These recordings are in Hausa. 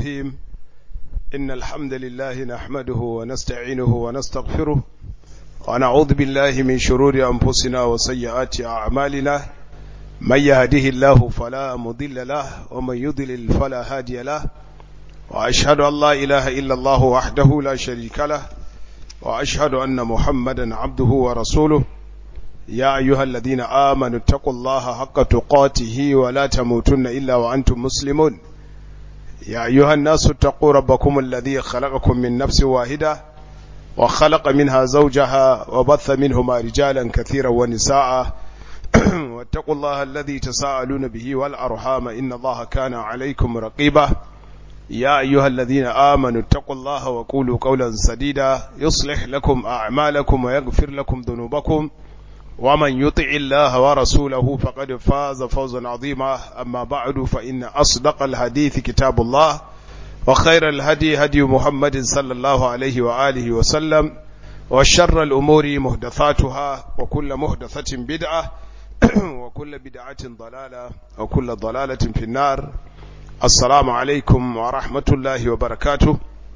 الرحيم إن الحمد لله نحمده ونستعينه ونستغفره ونعوذ بالله من شرور أنفسنا وسيئات أعمالنا من يهده الله فلا مضل له ومن يضلل فلا هادي له وأشهد أن لا إله إلا الله وحده لا شريك له وأشهد أن محمدا عبده ورسوله يا أيها الذين آمنوا اتقوا الله حق تقاته ولا تموتن إلا وأنتم مسلمون يا أيها الناس اتقوا ربكم الذي خلقكم من نفس واحدة وخلق منها زوجها وبث منهما رجالا كثيرا ونساء واتقوا الله الذي تساءلون به والأرحام إن الله كان عليكم رقيبا يا أيها الذين آمنوا اتقوا الله وقولوا قولا سديدا يصلح لكم أعمالكم ويغفر لكم ذنوبكم ومن يطع الله ورسوله فقد فاز فوزا عظيما أما بعد فإن أصدق الحديث كتاب الله وخير الهدي هدي محمد صلى الله عليه وآله وسلم وشر الأمور مهدثاتها وكل مهدثة بدعة وكل بدعة ضلالة وكل ضلالة في النار السلام عليكم ورحمة الله وبركاته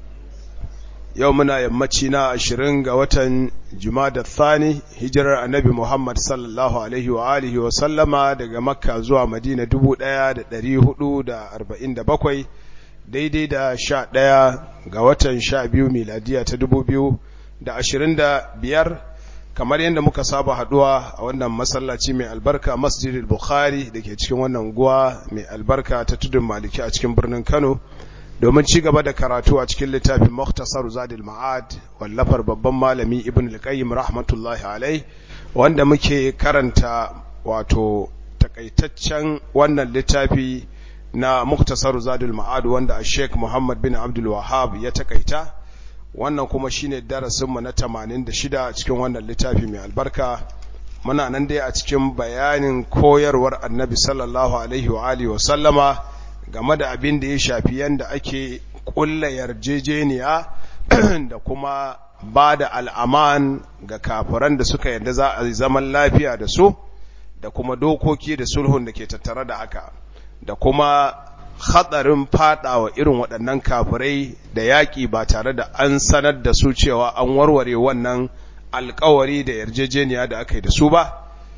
يومنا يمتشنا عشرين وطن جماد الثاني هجر النبي محمد صلى الله عليه وآله وسلم daga Makka zuwa Madina dubu ɗaya da ɗari hudu da arba'in da bakwai daidai da sha ɗaya ga watan sha biyu miladiya ta dubu biyu da ashirin da biyar kamar yadda muka saba haduwa a wannan masallaci mai albarka masjidil bukhari da ke cikin wannan guwa mai albarka ta tudun maliki a cikin birnin kano domin ci gaba da karatu a cikin littafin muktasar zadil ma'ad wallafar babban malami ibn al-qayyim rahmatullahi alai wanda muke karanta wato takaitaccen wannan littafi na muktasar zadil ma'ad wanda a sheikh muhammad bin abdul wahab ya takaita wannan kuma shine darasinmu na 86 cikin wannan littafi mai albarka muna nan dai a cikin bayanin koyarwar annabi sallallahu alaihi wa alihi wa sallama game da abin da ya shafi yanda ake kulla yarjejeniya da kuma ba da al'aman ga kafiran da suka yarda za a zaman lafiya da su da kuma dokoki da sulhun da ke tattare da haka da kuma hatsarin fadawa irin waɗannan kafirai da yaƙi ba tare da an sanar da su cewa an warware wannan alkawari da yarjejeniya da aka yi da su ba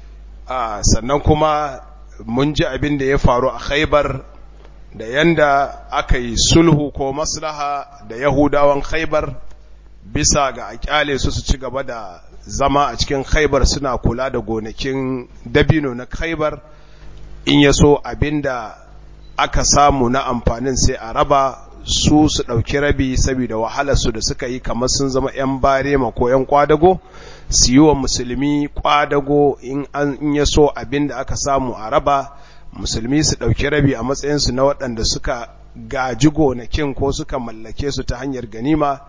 sannan kuma mun ji abin da ya faru a khaibar da yanda aka yi sulhu ko maslaha da yahudawan khaibar bisa ga a kyale su su ci gaba da zama a cikin khaibar suna kula da gonakin dabino na khaibar in ya so abinda aka samu na amfanin sai a raba su su ɗauki rabi saboda wahalarsu da suka yi kamar sun zama 'yan barema ko 'yan kwadago su yi wa musulmi kwadago in ya so abin da aka samu a raba musulmi su ɗauki rabi a matsayinsu na waɗanda suka gaji gonakin ko suka mallake su ta hanyar ganima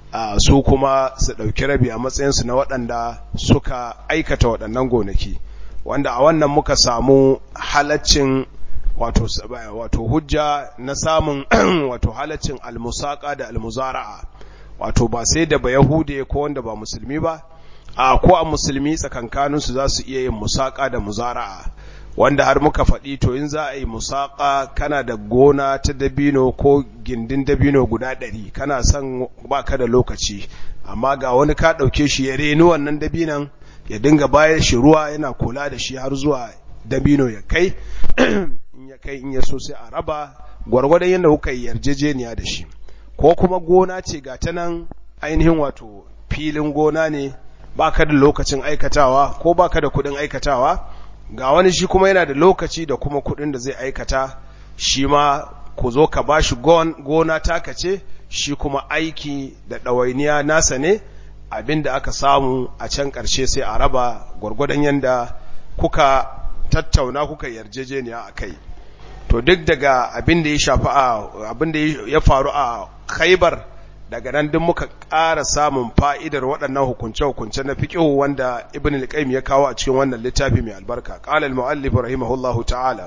su kuma su ɗauki rabi a matsayinsu na waɗanda suka aikata waɗannan gonaki wanda a wannan muka samu halaccin wato wato hujja na samun wato halaccin almusaka da almuzara'a wato ba sai da ba yahude ko wanda ba musulmi ba a ko a musulmi tsakankanin su za su iya yin musaka da muzara'a wanda har muka faɗi to in za a yi musaka kana da gona ta dabino ko gindin dabino guda ɗari kana son baka da lokaci amma ga wani ka ɗauke shi ya reni wannan dabinan ya dinga bayar shi ruwa yana kula da shi har zuwa dabino ya kai in ya kai in ya so sai a raba gwargwadon yadda kuka yi yarjejeniya da shi ko kuma gona ce ga ta nan ainihin wato filin gona ne baka da lokacin aikatawa ko baka da kudin aikatawa ga wani shi kuma yana da lokaci da kuma kudin da zai aikata shi ma ku zo ka bashi gona taka ce shi kuma aiki da ɗawainiya nasa ne abinda aka samu a can ƙarshe sai a raba gwargwadon yadda kuka tattauna kuka yarjejeniya a kai to duk daga abin da ya shafi a abin da ya faru a khaibar daga nan duk muka ƙara samun fa'idar waɗannan hukunce-hukunce na fiƙihu wanda ibn al-qayyim ya kawo a cikin wannan littafi mai albarka qala al-mu'allif rahimahullahu ta'ala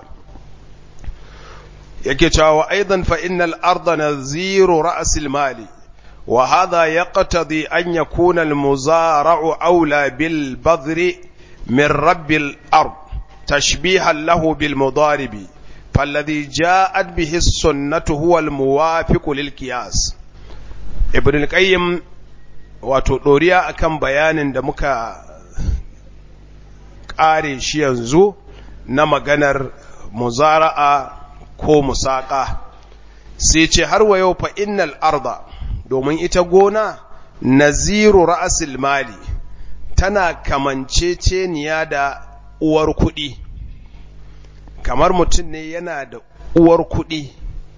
yake cewa aidan fa innal arda naziru ra's al-mali wa hadha yaqtadi an yakuna al-muzara'u awla bil badri min rabbil ard تشبيها له بالمضارب falladhi ja'at bihi sunnatu huwa al-muwafiqu lil qiyas ibn al-qayyim wato doriya akan bayanin da muka kare shi yanzu na maganar muzara'a ko musaka sai ce har wa yau fa innal arda domin ita gona naziru ra'asil mali tana kamanceceniya da uwar kuɗi kamar mutum ne yana da uwar kuɗi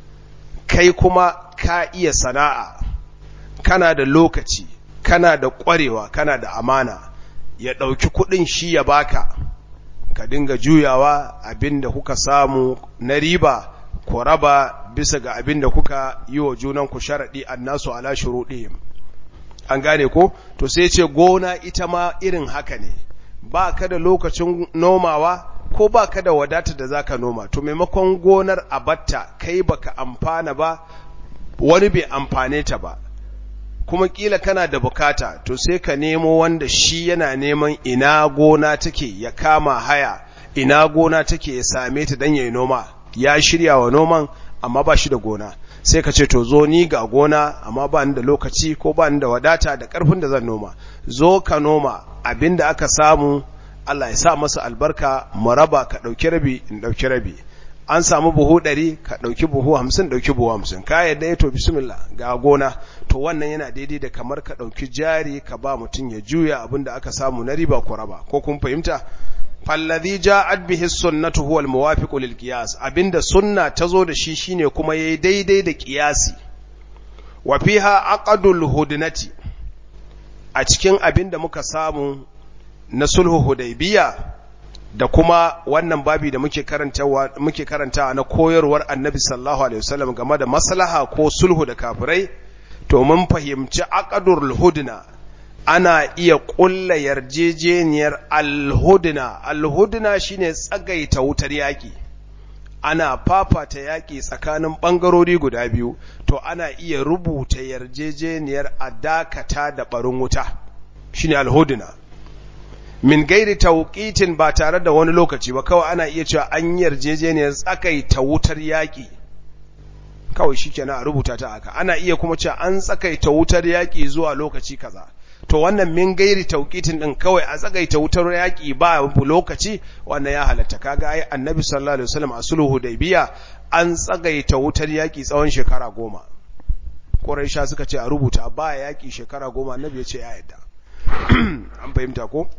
kai kuma ka iya sana'a kana da lokaci kana da ƙwarewa kana da amana ya ɗauki kuɗin shi ya baka ka dinga juyawa abinda kuka samu na riba ku raba bisa ga abinda kuka yi wa junanku sharaɗi annasu ala shuruɗihim an gane ko to sai ce gona ita ma irin haka ne ba ka da lokacin nomawa ko ba ka da wadata da za ka noma to maimakon gonar abatta kai baka amfana ba wani bai amfane ta ba kuma kila kana da bukata to sai ka nemo wanda shi yana neman ina gona take ya kama haya ina gona take ya same ta don ya yi noma ya shirya wa noman amma ba shi da gona sai ka ce to zo ni ga gona amma ba ni da lokaci ko ba ni da wadata da karfin da zan noma zo ka noma abinda aka samu Allah ya sa masa albarka mu raba ka dauki rabi in dauki rabi an samu buhu ɗari ka ɗauki buhu hamsin ɗauki buhu hamsin ka yadda ya to bismillah ga gona to wannan yana daidai da kamar ka ɗauki jari ka ba mutum ya juya abin da aka samu na riba ko raba ko kun fahimta fallazi ja'at bihi sunnatu huwa almuwafiq lil qiyas abinda sunna tazo da shi shine kuma yayi daidai da qiyasi wa fiha aqdul hudnati a cikin abinda muka samu na sulhu hudaybiya da kuma wannan babi da muke karantawa muke karantawa na koyarwar annabi sallallahu alaihi wasallam game da maslaha ko sulhu da kafirai to mun fahimci aqdul hudna ana iya ƙulla yarjejeniyar alhudna alhudna shine tsagaita wutar yaƙi ana fafata yaƙi tsakanin ɓangarori guda biyu to ana iya rubuta yarjejeniyar a dakata da ɓarin wuta shine alhudna min gairi tauqitin ba tare da wani lokaci ba kawai ana iya cewa an yarjejeniyar tsakaita wutar yaƙi kawai shikenan a rubuta ta haka ana iya kuma cewa an tsakaita wutar yaƙi zuwa lokaci kaza to wannan min gairi tauqitin din kawai a tsagaita wutar yaki ba lokaci wannan ya halatta kaga ai annabi sallallahu alaihi wasallam a sulhu hudaybiya an tsagaita wutar yaki tsawon shekara goma quraisha suka ce a rubuta ba yaki shekara goma annabi ya ce ya yadda an fahimta ko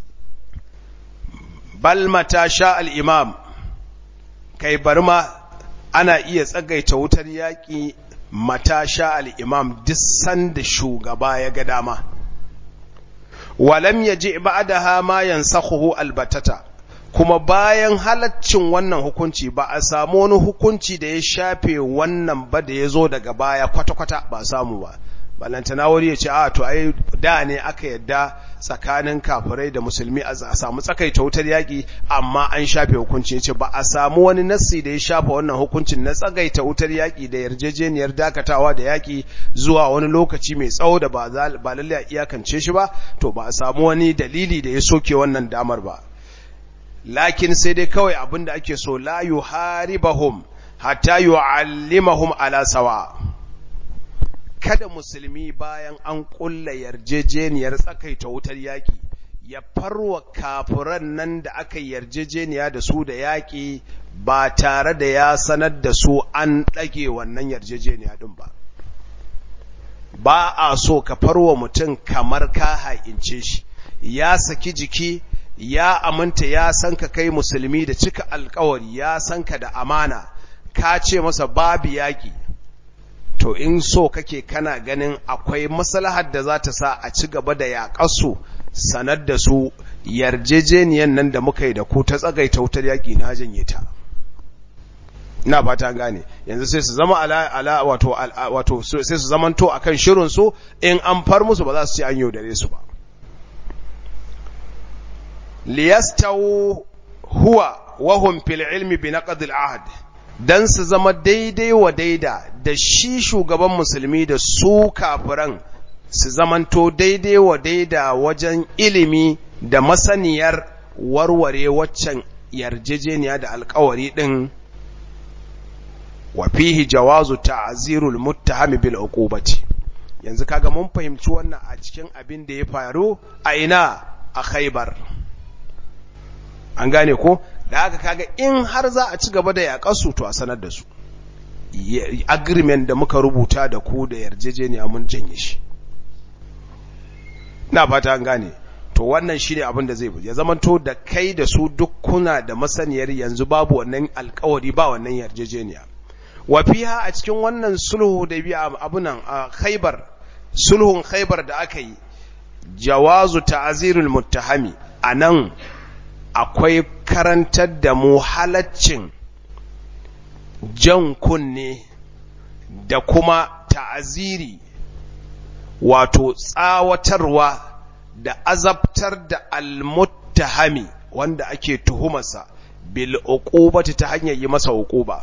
bal mata sha al imam kai barma ana iya tsagaita wutar yaki mata sha al imam duk sanda shugaba ya ga dama walam yaji ba'daha ma yansakhuhu albatata kuma bayan halaccin wannan hukunci ba a samu wani hukunci da ya shafe wannan ba da ya zo daga baya kwata-kwata ba samu ba balantana wani ya ce a to ai da ne aka yadda tsakanin kafirai da musulmi a samu tsakaita wutar yaƙi amma an shafe hukunci ya ce ba a samu wani nassi da ya shafa wannan hukuncin na tsagaita wutar yaƙi da yarjejeniyar dakatawa da yaƙi zuwa wani lokaci mai tsawo da ba lalle a iyakance shi ba to ba a samu wani dalili da ya soke wannan damar ba lakin sai dai kawai abin da ake so la yuharibahum hatta yu'allimahum ala sawa' kada musulmi bayan an ƙulla yarjejeniyar tsakaita wutar yaƙi ya farwa kafiran nan da aka yarjejeniya da su da yaƙi ba tare da ya sanar da su an ɗage wannan yarjejeniya ɗin ba ba a so ka farwa mutum kamar ka ha'ince shi ya saki jiki ya aminta ya san ka kai musulmi da cika alkawari ya san ka da amana ka ce masa babu yaƙi to in so kake kana ganin akwai maslahar da za ta sa a ci gaba da yaƙarsu sanar da su yarjejeniyan nan da muka yi da ku ta tsagaita wutar yaƙi na janye ta ina fata gane yanzu sai su zama ala ala wato wato sai su zamanto akan shirin su in an far musu ba za su ce an yaudare su ba liyastawu huwa wa hum fil ilmi bi naqd al ahd dan su zama daidai wa daida da shi shugaban musulmi da su kafiran su zamanto daidai wa daida wajen ilimi da masaniyar warware waccan yarjejeniya da alkawari din wa fihi jawazu ta'zirul muttahami bil uqubati yanzu kaga mun fahimci wannan a cikin abin da ya faru a ina a Khaibar an gane ko da haka kaga in har za a ci gaba da yaƙar su to a sanar da su agreement da muka rubuta da ku da yarjejeniya mun janye shi na fata an gane to wannan shine abin da zai ya zamanto da kai da su duk kuna da masaniyar yanzu babu wannan alkawari ba wannan yarjejeniya wa fiha a cikin wannan sulhu da biya abunan a Khaibar sulhun Khaibar da aka yi jawazu ta'zirul muttahami anan akwai karantar da mu halaccin jan kunne da kuma ta'aziri wato tsawatarwa da azabtar da almuttahami wanda ake tuhumarsa bil uqubati ta hanyar yi masa uquba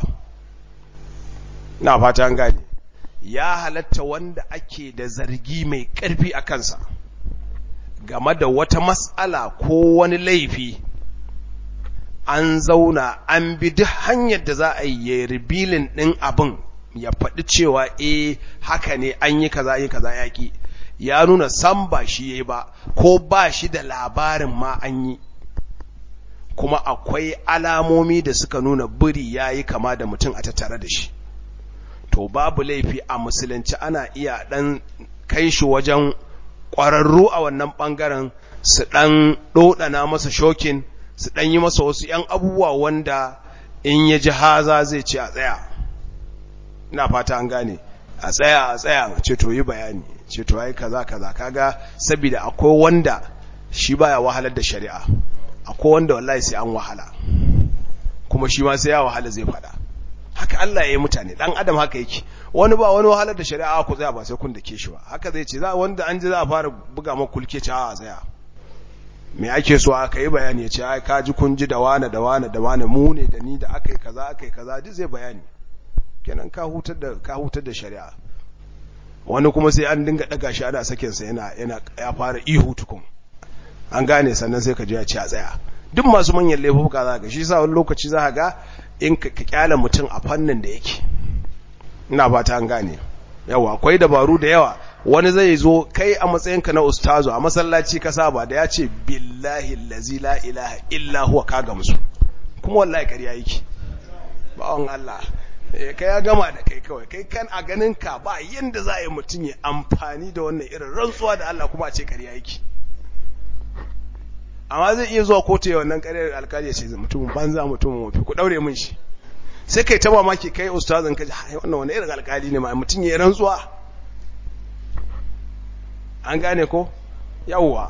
na fata an gane ya halatta wanda ake da zargi mai ƙarfi a kansa game da wata mas'ala ko wani laifi an zauna an bi duk hanyar da za a yi ribilin ɗin abin ya faɗi cewa eh haka ne an yi kaza yi kaza yaƙi ya nuna san ba shi yayi ba ko ba shi da labarin ma an yi kuma akwai alamomi da suka nuna biri yayi kama da mutum a tattare da shi to babu laifi a musulunci ana iya ɗan kai shi wajen ƙwararru a wannan ɓangaren su ɗan ɗoɗana masa shokin su ɗan yi masa wasu ‘yan abubuwa wanda in ya ji haza zai ce a tsaya ina fata an gane a tsaya a tsaya ce to yi bayani ce to ai kaza kaza kaga saboda akwai wanda shi baya wahalar da shari'a akwai wanda wallahi sai an wahala kuma shi ma sai ya wahala zai fada haka Allah ya yi mutane dan adam haka yake wani ba wani wahalar da shari'a ku tsaya ba sai kun dake shi ba haka zai ce za wanda an ji za a fara buga maka kulke ce a tsaya me ake so aka yi bayani ya ce ai ka ji kun ji da wane da wane da wane mu ne da ni da aka yi kaza aka yi kaza duk zai bayani kenan ka hutar da ka hutar da shari'a wani kuma sai an dinga daga shi ana sakin sa yana yana ya fara ihu tukun an gane sannan sai ka ji ya ce a tsaya duk masu manyan laifuka za ka shi sa wani lokaci za ka ga in ka kyala mutum a fannin da yake ina fata an gane yawa akwai dabaru da yawa wani zai zo kai a matsayinka na ustazo a masallaci ka saba da ya ce billahi allazi la ilaha illa huwa ka gamsu kuma wallahi ƙarya yake bawon Allah kai ya gama da kai kawai kai kan a ganin ka ba yanda za a yi mutum ya amfani da wannan irin rantsuwa da Allah kuma a ce ƙarya yake amma zai iya zuwa kotu ya wannan ƙaryar alkali ya ce mutumin banza mutumin mafi ku daure min shi sai kai ta mamaki kai ustazin ka ji wannan wani irin alkali ne ma mutum ya rantsuwa an gane ko yawwa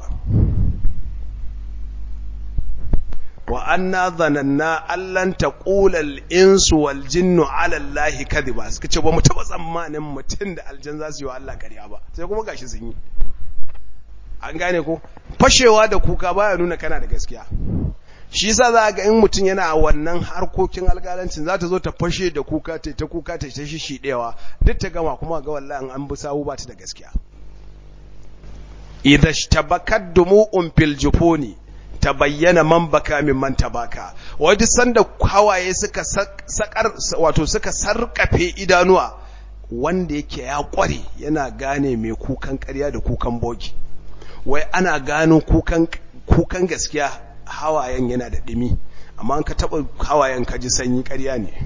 wa anna zananna allan taqula al-insu wal jinnu ala allahi kadhiba suka ce ba mu taba tsammanin mutum da aljan za su yi wa Allah ƙarya ba sai kuma gashi sun yi an gane ko fashewa da kuka baya nuna kana da gaskiya shi yasa za ga in mutum yana wannan harkokin alƙalancin za ta zo ta fashe da kuka ta ta kuka ta ta shishidewa duk ta gama kuma ga wallahi an bi sawu ba ta da gaskiya idha ishtabakat dumu'un fil jufuni tabayyana man baka min man tabaka wajen sanda hawaye suka sakar wato suka sarkafe idanuwa wanda yake ya kware yana gane mai kukan ƙarya da kukan bogi wai ana gano kukan kukan gaskiya hawayen yana da dimi amma an ka taba hawayen ka ji sanyi ƙarya ne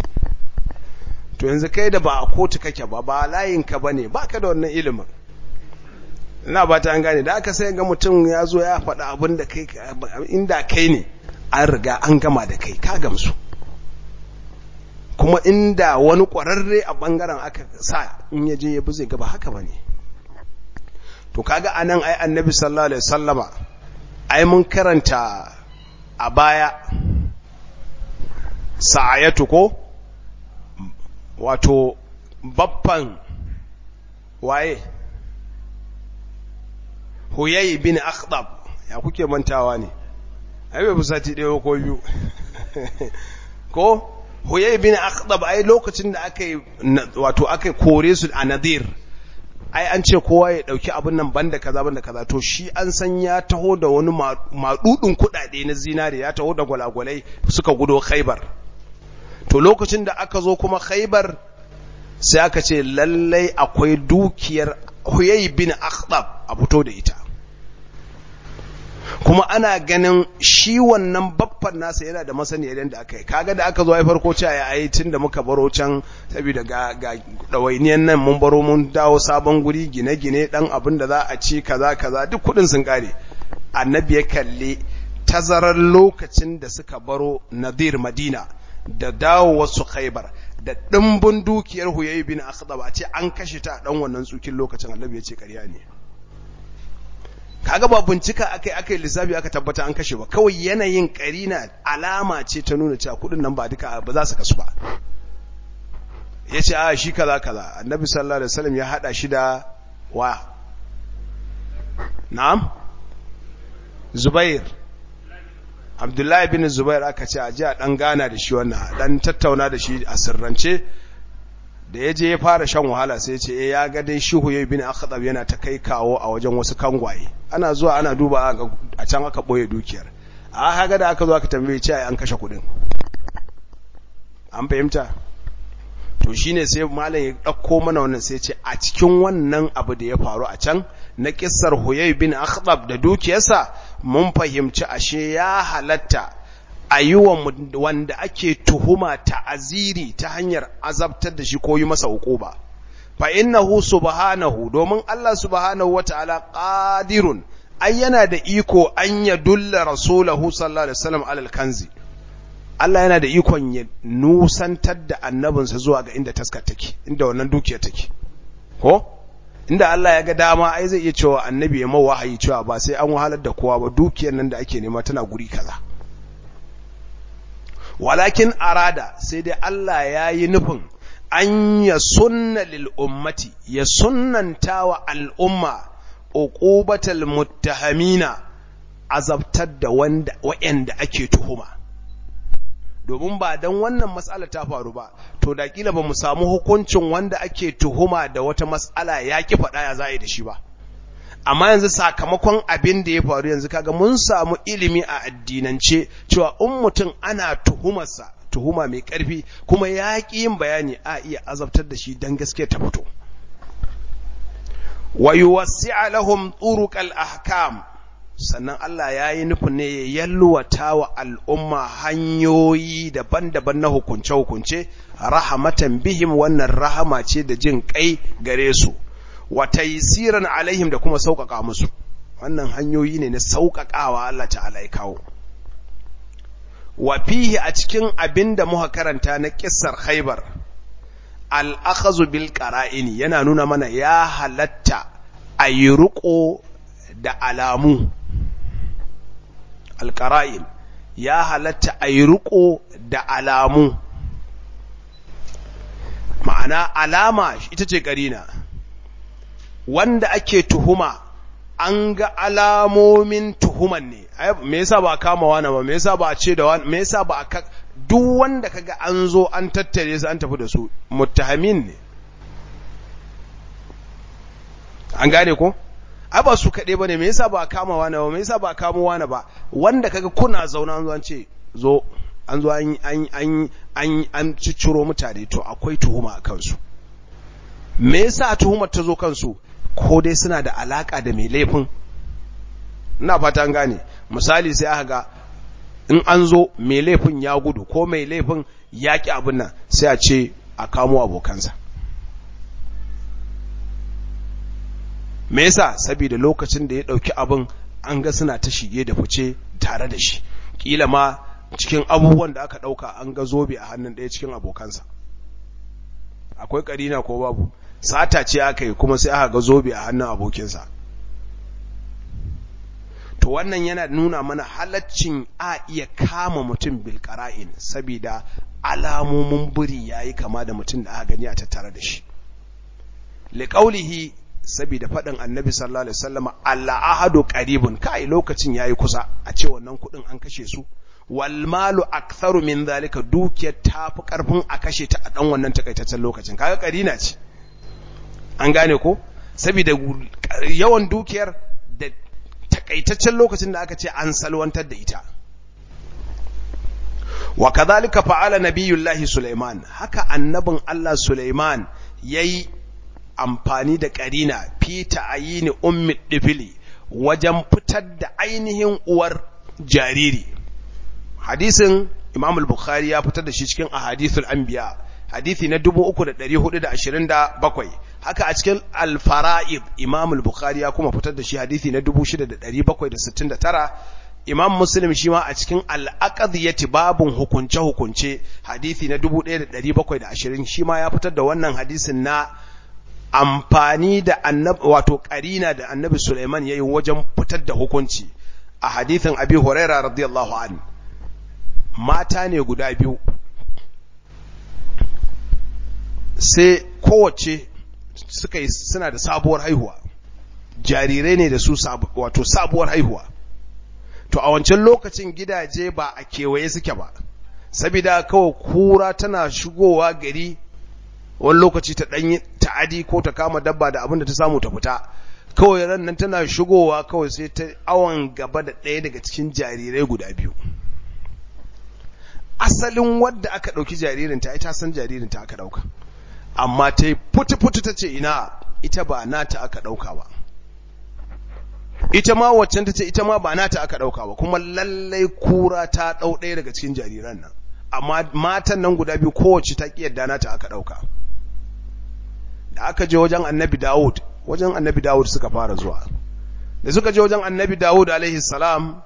to yanzu kai da ba a kotu kake ba ba layin ka bane baka da wannan ilimin ina ba ta an gane da aka sai ga mutum ya zo ya faɗa abin da kai inda kai ne an riga an gama da kai ka gamsu kuma inda wani ƙwararre a ɓangaren aka sa in ya je ya bi zai gaba haka ba ne to kaga a nan ai annabi sallallahu alaihi sallama ai mun karanta a baya sa'ayatu ko wato baffan waye huyayi bin akhdab ya kuke mantawa ne ai bai fusati ɗaya ko biyu ko huyayi bin akhdab ai lokacin da aka yi wato aka kore su a nadir ai an ce kowa ya dauki abin nan banda kaza banda kaza to shi an san ya taho da wani madudin kudade na zinare ya taho da gwalagwalai suka gudo khaibar to lokacin da aka zo kuma khaibar sai aka ce lallai akwai dukiyar huyai bin akhdab a fito da ita kuma ana ganin shi wannan baffan nasa yana da masaniya idan da aka yi kaga da aka zo ai farko cewa ya yi tun da muka baro can saboda ga ga dawainiyan nan mun baro mun dawo sabon guri gine-gine dan abin da za a ci kaza kaza duk kudin sun kare annabi ya kalle tazarar lokacin da suka baro nadir madina da dawo wasu khaibar da dimbin dukiyar huyayi bin akhdab a ce an kashe ta dan wannan tsukin lokacin annabi ya ce ƙarya ne kaga ba bincika akai akai lissafi aka tabbata an kashe ba kawai yanayin karina alama ce ta nuna cewa kudin nan ba duka ba za su kasu ba yace a shi kaza kaza annabi sallallahu alaihi wasallam ya hada shi da wa na'am zubair abdullahi bin zubair aka ce a ji a dan gana da shi wannan dan tattauna da shi a sirrance da ya je ya fara shan wahala sai ce eh ya ga dai shuhu yayi bin akhdab yana ta kai kawo a wajen wasu kangwaye ana zuwa ana duba a can aka boye dukiyar a haka da aka zo aka tambaye ce an kashe kudin an fahimta to shine sai malam ya dauko mana wannan sai ce a cikin wannan abu da ya faru a can na kissar huyay bin akhdab da dukiyarsa mun fahimci ashe ya halatta a yi wa wanda ake tuhuma ta'aziri ta hanyar azabtar da shi ko yi masa hukuba fa innahu subhanahu domin Allah subhanahu wata'ala qadirun ai yana da iko an ya dulla rasulahu sallallahu alaihi wasallam alal kanzi Allah yana da ikon ya nusantar da annabinsa zuwa ga inda taskar take inda wannan dukiya take ko inda Allah ya ga dama ai zai iya cewa annabi ya mawa wahayi cewa ba sai an wahalar da kowa ba dukiyar nan da ake nema tana guri kaza walakin arada sai dai Allah ya yi nufin an ya sunna lil ummati ya sunnanta wa al'umma uqubatal muttahamina azabtar da wanda wa'anda ake tuhuma domin ba dan wannan mas'ala ta faru ba to da kila ba mu samu hukuncin wanda ake tuhuma da wata mas'ala ya ki faɗa ya za'i da shi ba amma yanzu sakamakon abin da ya faru yanzu kaga mun samu ilimi a addinance cewa in mutum ana tuhumarsa tuhuma mai ƙarfi kuma ya ƙi yin bayani a iya azabtar da shi don gaske ta fito wa yuwassi'a lahum turuqal ahkam sannan Allah ya yi nufin ne ya yalwata wa al'umma hanyoyi daban-daban na hukunce-hukunce rahamatan bihim wannan rahama ce da jin kai gare su wa taysiran alaihim da kuma sauƙaƙa musu wannan hanyoyi ne na sauƙaƙawa Allah ta'ala ya kawo wa fihi a cikin abin da muka karanta na kissar Khaibar al-akhazu bil qara'ini yana nuna mana ya halatta ayi ruko da alamu al-qara'in ya halatta ayi ruko da alamu ma'ana alama ita ce karina wanda ake tuhuma an ga alamomin tuhuman ne me yasa ba kama wani ba me yasa ba a ce da wani me yasa ba a duk wanda kaga an zo an tattare su an tafi da su muttahamin ne an gane ko ai ba su kaɗai bane me yasa ba a kama wani ba me yasa ba a kama wani ba wanda kaga kuna zauna an zo an ce zo an zo an an an an an cicciro mutane to akwai tuhuma a kansu me yasa tuhumar ta zo kansu ko dai suna da alaka da mai laifin ina fata an gane misali sai aka ga in an zo mai laifin ya gudu ko mai laifin ya ki abin nan sai a ce a kamo abokansa me yasa saboda lokacin da ya dauki abin an ga suna ta shige da fice tare da shi kila ma cikin abubuwan da aka dauka an ga zobe a hannun ɗaya cikin abokansa akwai karina ko babu sata ce aka yi kuma sai aka ga zobe a hannun abokinsa to wannan yana nuna mana halaccin a iya kama mutum bilkara'in saboda alamomin buri yayi kama da mutum da aka gani a tattare da shi liqaulihi saboda faɗin annabi sallallahu alaihi wasallam al-ahadu qaribun kai lokacin yayi kusa a ce wannan kudin an kashe su wal malu aktharu min zalika dukiyar tafi karfin a kashe ta a dan wannan takaitaccen lokacin kaga karina ce an gane ko saboda yawan dukiyar da takaitaccen lokacin da aka ce an salwantar da ita wa kadhalika fa'ala nabiyullahi Sulaiman haka annabin Allah Sulaiman yayi amfani da karina fi ta'ayini ummi difili wajen fitar da ainihin uwar jariri hadisin Imam al-Bukhari ya fitar da shi cikin ahadithul anbiya hadisi na 3427 haka a cikin al-fara'id Imam al-Bukhari ya kuma fitar da shi hadisi na 6769 Imam Muslim shi ma a cikin al-aqdiyati babun hukunce hukunce hadisi na 1720 shi ma ya fitar da wannan hadisin na amfani da annabi wato karina da annabi Sulaiman yayi wajen fitar da hukunci a hadisin Abi Hurairah radiyallahu anhu mata ne guda biyu sai kowace suka yi suna da sabuwar haihuwa jarirai ne da su wato sabuwar haihuwa to a wancan lokacin gidaje ba a kewaye suke ba saboda kawai kura tana shigowa gari wani lokaci ta ɗanyi ta'adi ko ta kama dabba da abin da ta samu ta fita kawai ran nan tana shigowa kawai sai ta awon gaba da ɗaya daga cikin jarirai guda biyu asalin wadda aka ɗauki jaririnta ita san jaririnta aka ɗauka amma ta yi putu-putu ta ce ina ita ba nata aka ɗauka ba ita ma waccan ta ce ita ma ba nata aka ɗauka ba kuma lallai kura ta ɗau ɗaya daga cikin jariran nan amma matan nan guda biyu kowace ta ƙi yadda nata aka ɗauka da aka je wajen annabi dawud wajen annabi dawud suka fara zuwa da suka je wajen annabi dawud alaihi salam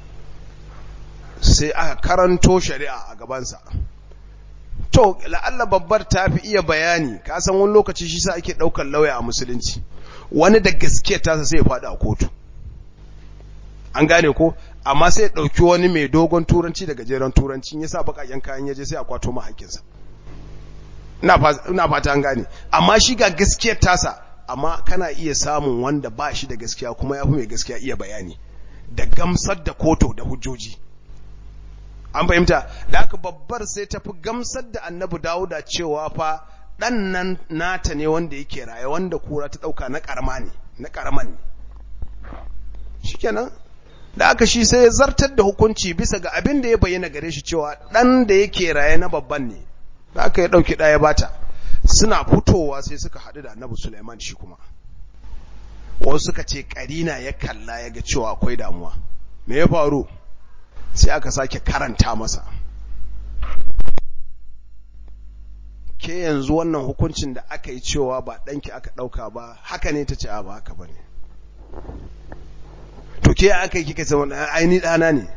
sai aka karanto shari'a a gabansa to la'alla babbar ta fi iya bayani ka san wani lokaci shi sa ake ɗaukar lauya a musulunci wani da gaske tasa sai ya faɗi a kotu an gane ko amma sai ya ɗauki wani mai dogon turanci da gajeren turanci ya sa baƙaƙen kayan yaje sai a kwato mahakinsa ina fata an gane amma shi ga gaskiyar tasa amma kana iya samun wanda ba shi da gaskiya kuma ya fi mai gaskiya iya bayani da gamsar da koto da hujjoji an fahimta da aka babbar sai ta fi gamsar da annabi dawuda cewa fa ɗan nan nata ne wanda yake raye wanda kura ta ɗauka na ƙarama ne na ƙaraman ne shikenan da aka shi sai ya zartar da hukunci bisa ga abin da ya bayyana gare shi cewa ɗan da yake raye na babban ne da aka ya ɗauki ɗaya bata suna fitowa sai suka haɗu da annabi suleiman shi kuma wasu suka ce ƙarina ya kalla ya ga cewa akwai damuwa me ya faru sai aka sake karanta masa ke yanzu wannan hukuncin da aka yi cewa ba ɗanki aka ɗauka ba haka ne ta ce a ba haka ba ne to ke aka yi kika zama aini ɗana ne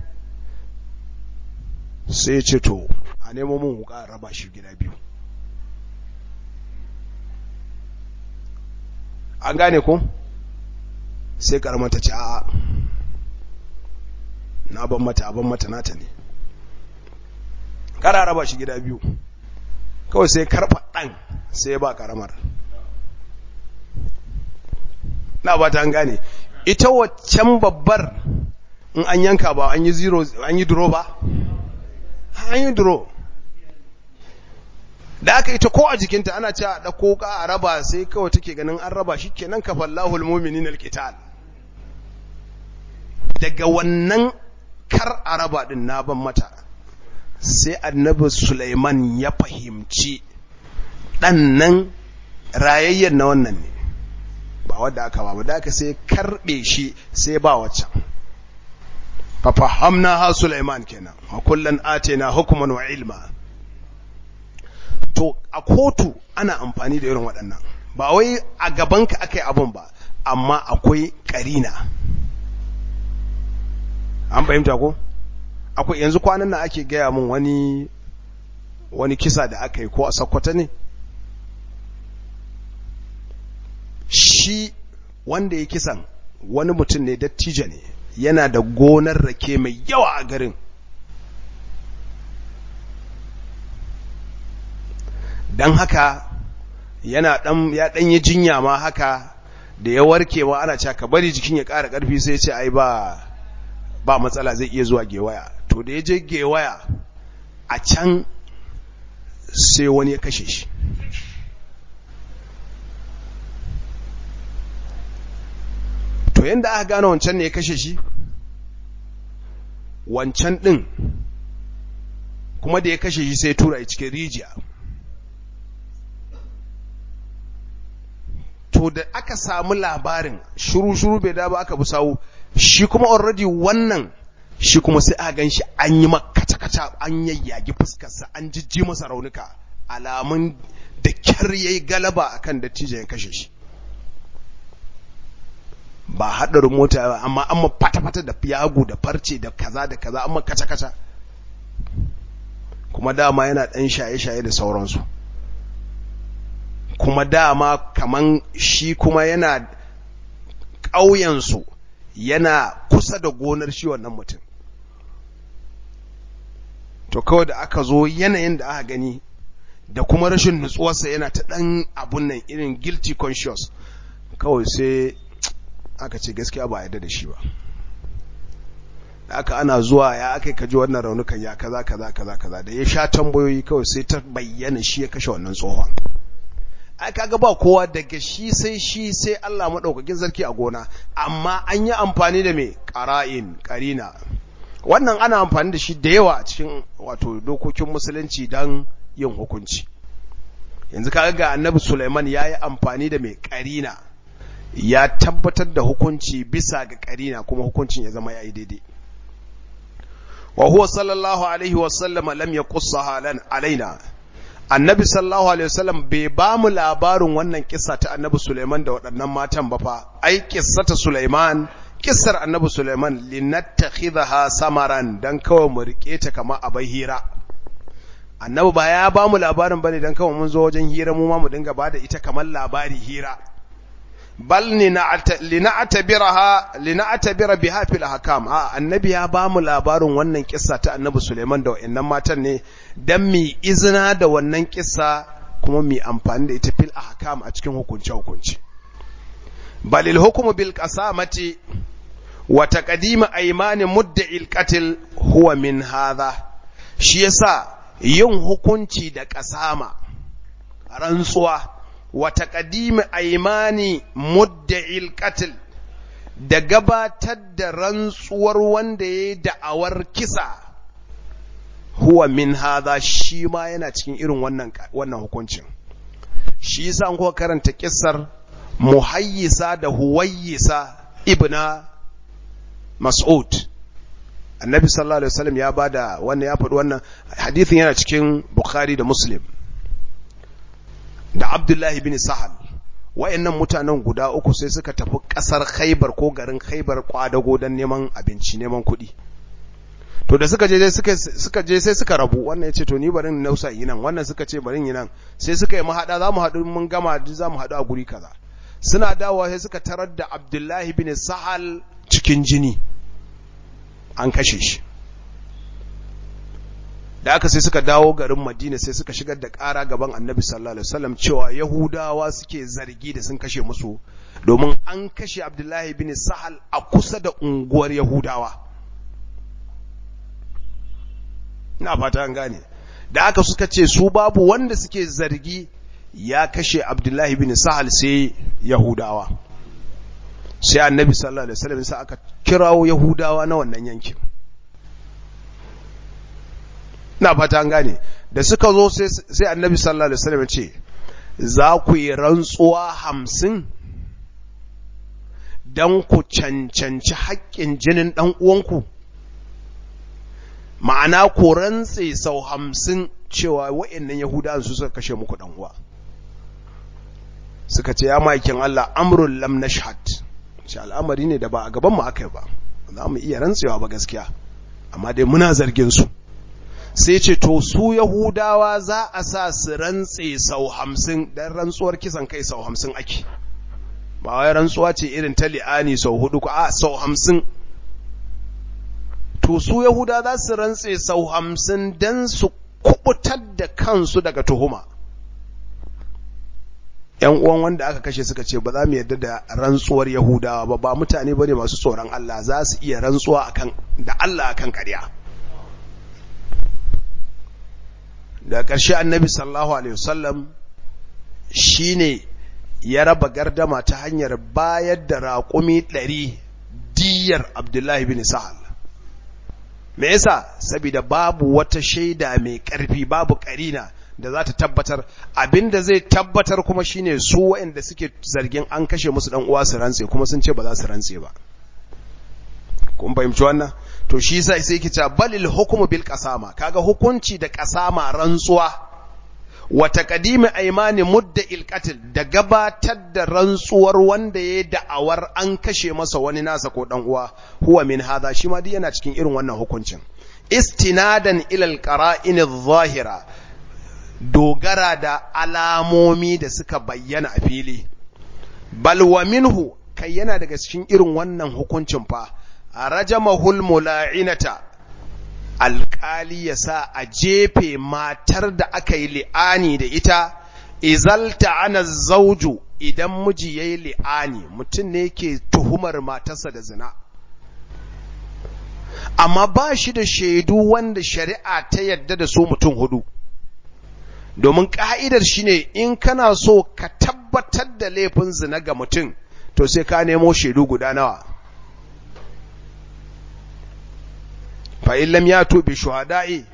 sai ce to a nemo mun wuka raba shi gida biyu an gane ko sai karamar ta ce a na ban mata ban mata nata ne kara raba shi gida biyu kawai sai karfa ɗan sai ya ba karamar na ba ta an gane ita waccan babbar in an yanka ba an yi zero an yi duro ba an yi duro da aka ita ko a jikinta ana cewa da koka a raba sai kawai take ganin an raba shi kenan kafallahul mu'minin alqital daga wannan kar a raba din na ban mata sai annabi Sulaiman ya fahimci dan nan rayayyen na wannan ne ba wadda aka ba da aka sai karbe shi sai ba waccan fa fahamna ha Sulaiman kenan wa kullan atina hukman wa ilma to a kotu ana amfani da irin waɗannan ba wai a gabanka aka yi abin ba amma akwai ƙarina an fahimta ko akwai yanzu kwanan nan ake gaya min wani wani kisa da aka yi ko a sakwata ne shi wanda ya kisan wani mutum ne dattijo ne yana da gonar rake mai yawa a garin don haka yana dan ya dan yi jinya ma haka da ya warke ma ana cewa ka bari jikin ya ƙara ƙarfi sai ce ai ba ba matsala zai iya zuwa gewaya to da ya je gewaya a can sai wani ya kashe shi to yanda aka gane wancan ne ya kashe shi wancan din kuma da ya kashe shi sai tura a cikin rijiya to da aka samu labarin shuru-shuru bai da ba aka bi sawu shi kuma already wannan shi kuma sai a gan shi an yi makata-kata an yayyagi fuskarsa an jijji masa raunuka alamun da kyar yayi galaba akan dattijan ya kashe shi ba haɗarin mota ba amma an ma fata-fata da yagu da farce da kaza da kaza an ma kaca-kaca kuma dama yana ɗan shaye-shaye da sauransu kuma dama kaman shi kuma yana ƙauyensu yana kusa da gonar shi wannan mutum to kawai da aka zo yanayin da aka gani da kuma rashin nutsuwarsa yana ta ɗan abun nan irin guilty conscious kawai sai aka ce gaskiya ba yadda da shi ba da aka ana zuwa ya aka kaji wannan raunukan ya kaza kaza kaza kaza da ya sha tambayoyi kawai sai ta bayyana shi ya kashe wannan tsohon ai kaga ba kowa daga shi sai shi sai Allah madaukakin sarki a gona amma an yi amfani da me qara'in qarina wannan ana amfani da shi da yawa a cikin wato dokokin musulunci dan yin hukunci yanzu kaga ga annabi Sulaiman yayi amfani da me qarina ya tabbatar da hukunci bisa ga qarina kuma hukuncin ya zama yayi daidai wa huwa sallallahu alaihi wa sallama lam yaqussaha lan alaina annabi sallallahu alaihi wasallam bai ba mu labarin wannan kissa ta annabi Sulaiman da waɗannan matan ba fa ai kissata Sulaiman kissar annabi Sulaiman linattakhidha samaran dan kawai mu rike ta kamar abai hira annabi ba ya ba mu labarin bane dan kawai mun zo wajen hira mu ma mu dinga bada ita kamar labari hira bal lina'tabiraha lina'tabira biha fil ahkam a annabi ya ba mu labarin wannan kissa ta annabi Suleiman da wayannan matan ne dan mi izina da wannan kissa kuma mi amfani da ita fil ahkam a cikin hukunce hukunci balil hukmu bil qasamati wa taqdim aymani mudda'il qatl huwa min hadha shi yasa yin hukunci da kasama rantsuwa wa taqdim aymani mudda'il qatl da gabatar da rantsuwar wanda yayi da'awar kisa huwa min hadha shi ma yana cikin irin wannan wannan hukuncin shi yasa an ko karanta kissar muhayyisa da huwayyisa ibna mas'ud annabi sallallahu alaihi wasallam ya bada wannan ya faɗi wannan hadithin yana cikin bukhari da muslim da abdullahi bin sahal wayannan mutanen guda uku sai suka tafi kasar khaybar ko garin khaybar kwadago don neman abinci neman kuɗi to da suka je sai suka suka je sai suka rabu wannan yace to ni bari in nausa yi nan wannan suka ce bari yi nan sai suka yi mahada zamu haɗu mun gama zamu haɗu a guri kaza suna dawowa sai suka tarar da abdullahi bin sahal cikin jini an kashe shi da aka sai suka dawo garin madina sai suka shigar da ƙara gaban annabi sallallahu alaihi wasallam cewa yahudawa suke zargi da sun kashe musu domin an kashe abdullahi bin sahal a kusa da unguwar yahudawa ina fata an gane da aka suka ce su babu wanda suke zargi ya kashe abdullahi bin sahal sai yahudawa sai annabi sallallahu alaihi wasallam sai aka kirawo yahudawa na wannan yankin ina fata an gane da suka zo sai annabi sallallahu alaihi wasallam ce za ku yi rantsuwa hamsin don ku cancanci haƙƙin jinin ɗan uwanku ma'ana ku rantse sau hamsin cewa wa'annan yahudawan su suka kashe muku ɗan uwa suka ce ya maikin Allah amrul lam nashhad shi al'amari ne da ba a gaban mu aka yi ba za mu iya rantsewa ba gaskiya amma dai muna zargin su sai ce to su yahudawa za a sa su rantse sau hamsin don rantsuwar kisan kai sau hamsin ake ba wai rantsuwa ce irin ta li'ani sau hudu ko a sau hamsin to su yahuda za su rantse sau hamsin don su kubutar da kansu daga tuhuma ‘yan uwan wanda aka kashe suka ce ba za mu yarda da rantsuwar yahudawa ba ba mutane ba ne masu tsoron Allah za su iya rantsuwa da Allah akan ƙarya da ƙarshe annabi sallallahu alaihi wasallam shine ya raba gardama ta hanyar bayar da raƙumi ɗari diyar abdullahi bin sahal me yasa saboda babu wata shaida mai ƙarfi babu ƙarina da za ta tabbatar abinda zai tabbatar kuma shine su waɗanda suke zargin an kashe musu dan uwa su rantse kuma sun ce ba za su rantse ba kun fahimci wannan to shi sai sai yake cewa balil hukmu bil qasama kaga hukunci da qasama rantsuwa wa taqdimi aymani mudda il qatl da gabatar da rantsuwar wanda ya da'awar an kashe masa wani nasa ko dan uwa huwa min hadha shi ma yana cikin irin wannan hukuncin istinadan ila al qara'in adh-dhahira dogara da alamomi da suka bayyana a fili balwa minhu kai yana daga cikin irin wannan hukuncin fa rajamahul mula'inata alƙali ya sa a jefe matar da aka yi li'ani da ita izalta ana zauju idan miji ya yi li'ani mutum ne ke tuhumar matarsa da zina amma ba shi da shaidu wanda shari'a ta yadda da su mutum hudu domin ƙa'idar shi ne in kana so ka tabbatar da laifin zina ga mutum to sai ka nemo shaidu guda nawa fa'in lam ya tobe shuhada'i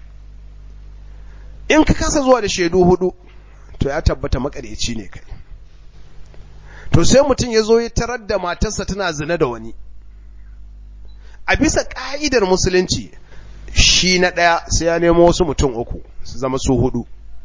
in ka kasa zuwa da shaidu hudu to ya tabbata makareci ne kai to sai mutum ya zo ya tarar da matarsa tana zina da wani a bisa ƙa'idar musulunci shi na ɗaya sai ya nemo wasu mutum uku su zama su hudu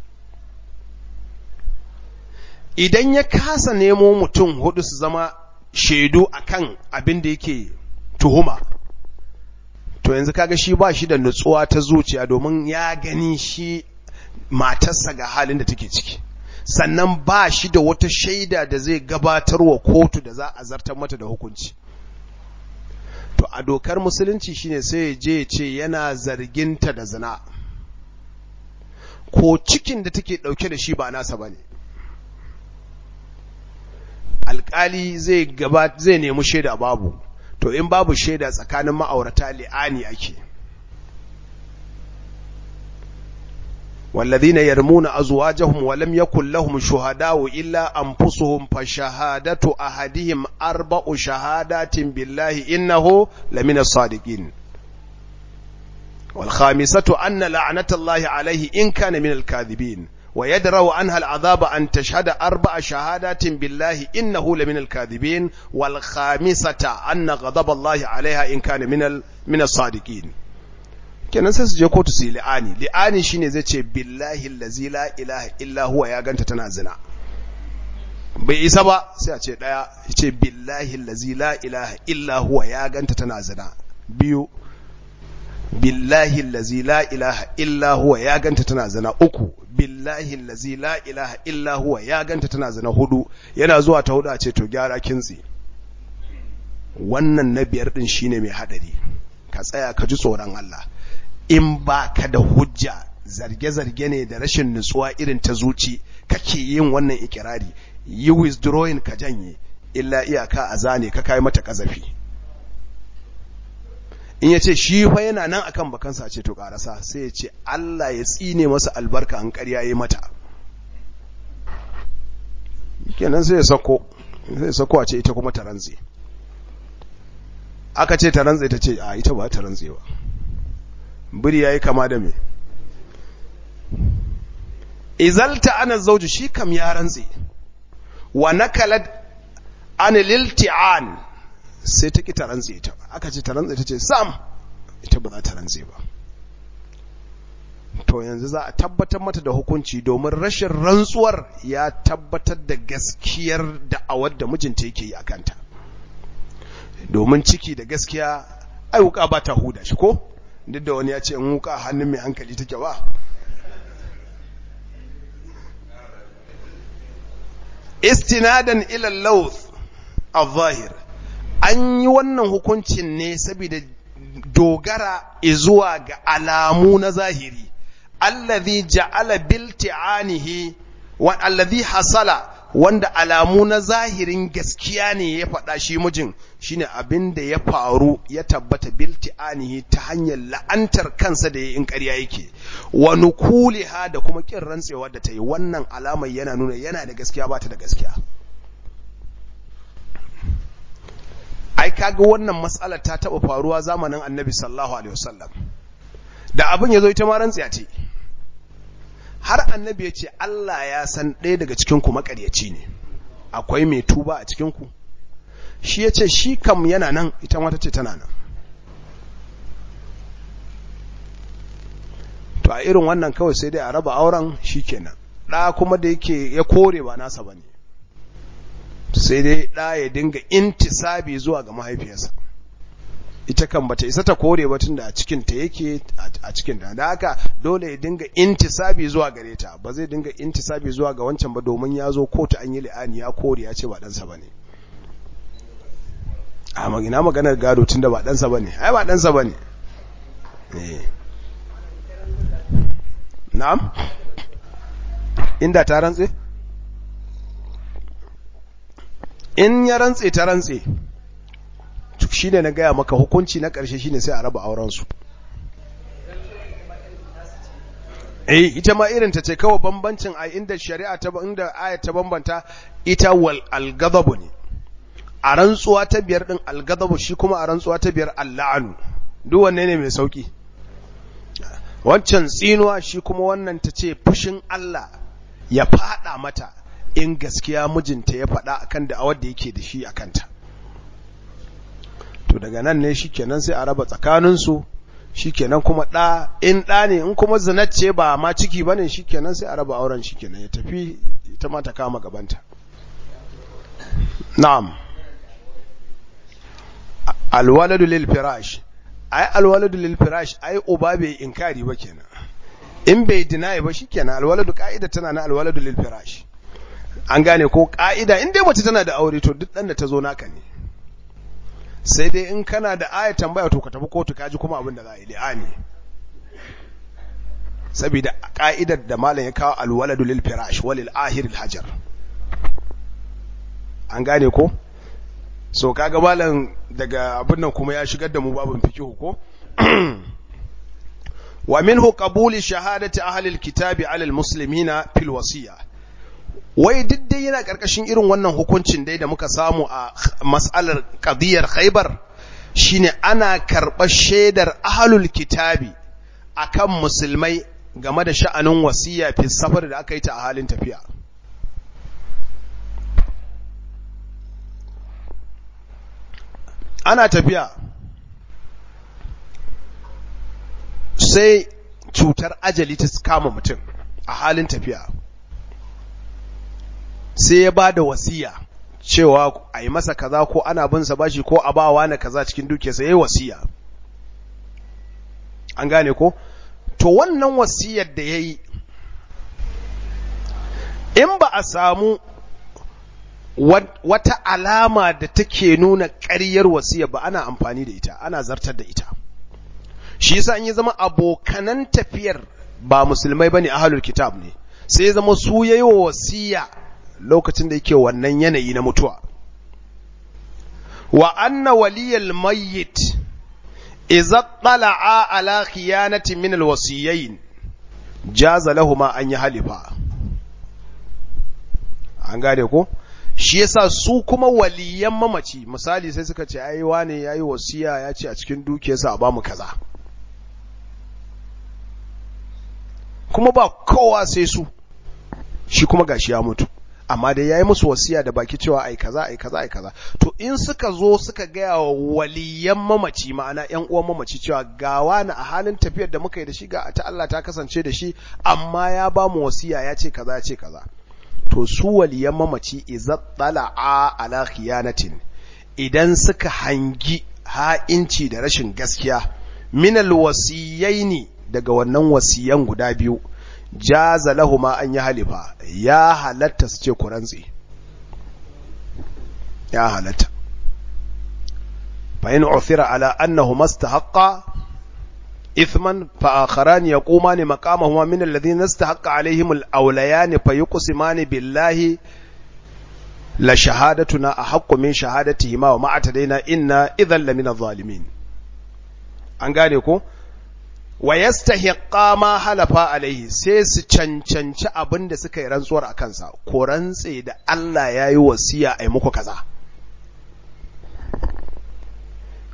idan ya kasa nemo mutum hudu su zama shaidu akan abin da yake tuhuma to yanzu kaga shi ba shi da nutsuwa ta zuciya domin ya gani shi matarsa ga halin da take ciki sannan ba shi da wata shaida da zai gabatar wa kotu da za a zartar mata da hukunci to a dokar musulunci shine sai ya je ce yana zarginta da zina ko cikin da take dauke da shi ba nasa bane alkali zai gaba zai nemi shaida babu to in babu shaida tsakanin ma'aurata li'ani ake والذين يرمون أزواجهم ولم يكن لهم شهداء إلا أنفسهم فشهادة أحدهم أربع شهادات بالله إنه لمن الصادقين والخامسة أن لعنة الله عليه إن كان من الكاذبين ويدروا عنها العذاب أن تشهد أربع شهادات بالله إنه لمن الكاذبين والخامسة أن غضب الله عليها إن كان من من الصادقين kenan sai su je kotu su yi li'ani li'ani shine zai ce billahi allazi la ilaha illa huwa ya ganta tana zina bai isa ba sai a ce daya ya ce billahi allazi la ilaha illa huwa ya ganta tana zina biyu billahi allazi la ilaha illa huwa ya ganta tana zina uku billahi allazi la ilaha illa huwa ya ganta tana zina hudu yana zuwa ta hudu a ce to gyara kintsi wannan na biyar din shine mai hadari ka tsaya ka ji tsoron Allah in ba ka da hujja zarge-zarge ne da rashin nutsuwa irin ta zuci kake yin wannan ikirari yi withdrawing ka janye illa iyaka a zane ka kai mata kazafi in ya ce shi fa yana nan akan bakansa ce to karasa sai ya ce Allah ya tsine masa albarka an ƙarya yi mata kenan sai ya sako sai ya sako a ce ita kuma ta rantse aka ce ta rantse ta ce a ita ba ta rantse ba biri yayi kama da me izalta ana zauju shi kam ya rantse wa nakalat an lilti'an sai ta ki ta rantse ita aka ce ta rantse ta ce sam ita ba za ta rantse ba to yanzu za a tabbatar mata da hukunci domin rashin rantsuwar ya tabbatar da gaskiyar da'awar da mijinta yake yi a kanta domin ciki da gaskiya ai wuka ba ta huda shi ko duk da wani ya ce in wuka hannun mai hankali take ba istinadan ila lawth al-zahir an yi wannan hukuncin ne saboda dogara zuwa ga alamu na zahiri allazi ja'ala bilti'anihi wa allazi hasala wanda alamu na zahirin gaskiya ne ya faɗa shi mijin shine abin da ya faru ya tabbata bilti'anihi ta hanyar la'antar kansa da in ƙarya yake wa nukuliha da kuma kin rantsewa da ta yi wannan alamar yana nuna yana da gaskiya ba ta da gaskiya ai kaga wannan matsalar ta taba faruwa zamanin annabi sallallahu alaihi wasallam da abin ya zo ita ma rantsiya ce har annabi ya ce Allah ya san ɗaya daga cikinku makaryaci ne akwai mai tuba a cikinku shi ya ce shi kam yana nan ita mata ce tana nan to a irin wannan kawai sai dai a raba auren shi kenan ɗa kuma da yake ya kore ba nasa ba ne sai dai ɗa ya dinga intisabi zuwa ga mahaifiyarsa ita kan bata isa ta kore ba tunda a cikin ta yake a cikin ta da haka dole ya dinga intisabi zuwa gare ta ba zai dinga intisabi zuwa ga wancan ba domin ya zo kotu an yi li'ani ya kore ya ce ba ɗansa ba ne a magina maganar gado tunda ba ɗansa ba ne ai ba ɗansa ba ne na'am inda ta rantse in ya rantse ta rantse shi ne na gaya maka hukunci na ƙarshe shi ne sai a raba aurensu eh ita ma irin ta ce kawai bambancin a inda shari'a ta inda ayat ta bambanta ita wal alghadabu ne a rantsuwa ta biyar din alghadabu shi kuma a rantsuwa ta biyar alla'anu duk wanne ne mai sauki wancan tsinuwa shi kuma wannan ta ce fushin Allah ya fada mata in gaskiya mijinta ya fada akan da awar da yake da shi akanta to daga nan ne shikenan sai a raba tsakaninsu shikenan kuma ɗa in ɗa ne in kuma zinacce ba ma ciki bane shikenan sai a raba auren shikenan ya tafi ita ma ta kama gabanta na'am alwaladu lil firash ai alwaladu lil firash ai uba bai inkari ba kenan in bai deny ba shikenan alwaladu ka'ida tana na alwaladu lil firash an gane ko ka'ida in dai mace tana da aure to duk dan da ta zo naka ne sai dai in kana da aya tambaya to ka tafi kotu kaji kuma abin da za a yi li'ani saboda ka'idar da malam ya kawo alwaladu lil firash walil ahir al hajar an gane ko so kaga malam daga abin nan kuma ya shigar da mu babin fikihu ko wa minhu qabuli shahadati ahli al kitabi ala al muslimina fil wasiya wai duk dai yana ƙarƙashin irin wannan hukuncin dai da muka samu a mas'alar qadiyar Khaibar shine ana karɓar shaidar ahlul kitabi akan musulmai game da sha'anin wasiya fi safar da aka yi ta a halin tafiya ana tafiya sai cutar ajali ta kama mutum a halin tafiya sai ya ba da wasiya cewa a yi masa kaza ko ana bin sa bashi ko a bawa na kaza cikin dukiyarsa ya yi wasiya an gane ko to wannan wasiyar da ya yi in ba a samu wata alama da take nuna ƙaryar wasiyar ba ana amfani da ita ana zartar da ita shi yasa in ya zama abokanan tafiyar ba musulmai bane ahlul kitab ne sai ya zama su yayi wasiya lokacin da yake wannan yanayi na mutuwa wa anna waliyal mayyit idza tala'a ala khiyanati min alwasiyayn jaza lahumma an yi halifa an gane ko shi yasa su kuma waliyan mamaci misali sai suka ce ai wane yayi wasiya ya ce a cikin dukiyarsa a bamu kaza kuma ba kowa sai su shi kuma gashi ya mutu amma dai yayi musu wasiya da baki cewa ai kaza ai kaza ai kaza to in suka zo suka gaya wa waliyan mamaci ma'ana ƴan uwan mamaci cewa ga wani a halin tafiyar da muka yi da shi ga ta Allah ta kasance da shi amma ya ba mu wasiya ya ce kaza ya ce kaza to su waliyan mamaci idza tala'a ala khiyanatin idan suka hangi ha'inci da rashin gaskiya minal wasiyaini daga wannan wasiyan guda biyu jaza lahuma an yi halifa ya halatta su ce ku rantsi ya halatta fa in uthira ala annahu mastahaqqa ithman fa akharan yaqumani maqamahuma min alladhina istahaqqa alaihim alawlayan fa yuqsimani billahi la shahadatuna ahaqqu min shahadatihima wa ma'atadaina inna idhan lamina adh-dhalimin an gane ko wa yastahiqqa ma halafa alaihi sai su cancanci abin da suka yi rantsuwar a kansa ko rantse da Allah ya yi wasiya a yi muku kaza